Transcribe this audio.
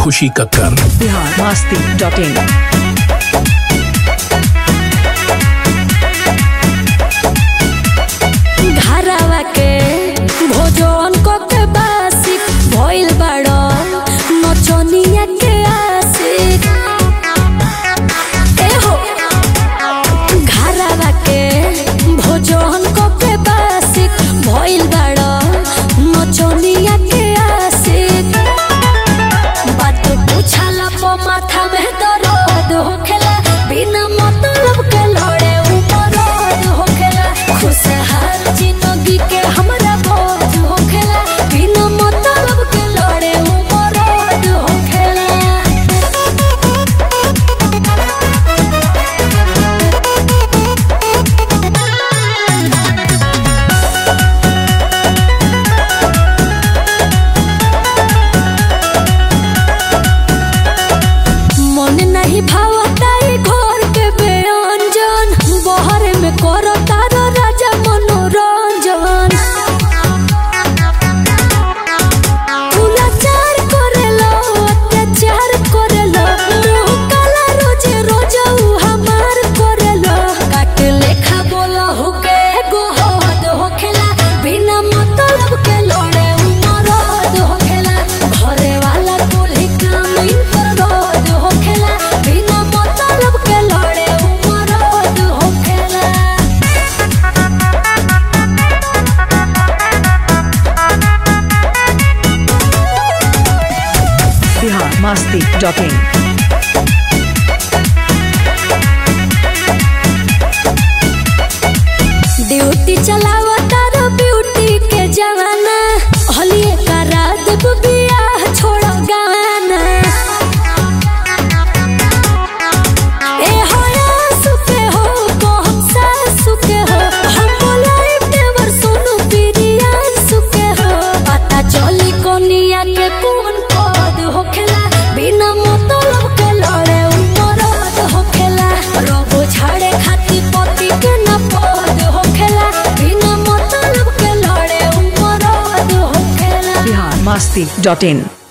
Khushi Kakkar Bihar Masti dot in घरवा के भोजन को के बासी भइल बाड़ो नचनिया के आशिक ए हो घरवा के भोजन को के बासी भइल बाड़ो नचनिया के आशिक बात पूछला पो माथा में दर्द होखेला बिना मतलब के लड़े उमरद होखेला खुशहाल जिंदगी के हमरा बोझ होखेला बिना मतलब के लड़े उमरद होखेला मन नहीं भावताई घर के व्यंजन बहर में करो तारो राजा मनोरंजन कुलाचार करेलो अत्याचार करेलो मुंह काला रोजे रोज उ हमार करेलो काट लेखा बोला हुके गोहद होखेला बिना मतलब के लड़े उमरद होखेला घरे वाला कोल्ही काम इन पर रोज होखेला बिना मतलब के लड़े उमरद होखेला Bihar Masti dot in duty चलावा तारो ब्यूटी के जवाना हलिए करा देब बियाह छोड़ गाना ए हो आंसू के हो कहम सासू के हो हम बोलाई देवर सोनू पिरियान सुके हो पता चली कोनिया के कौन पद होखेला बिना मतलब के लड़े उमरद होखेला रोबो झाड़े खाती पति के न पद होखेला बिना मतलब के लड़े उमरद होखेला बिहार मस्ती डॉट इन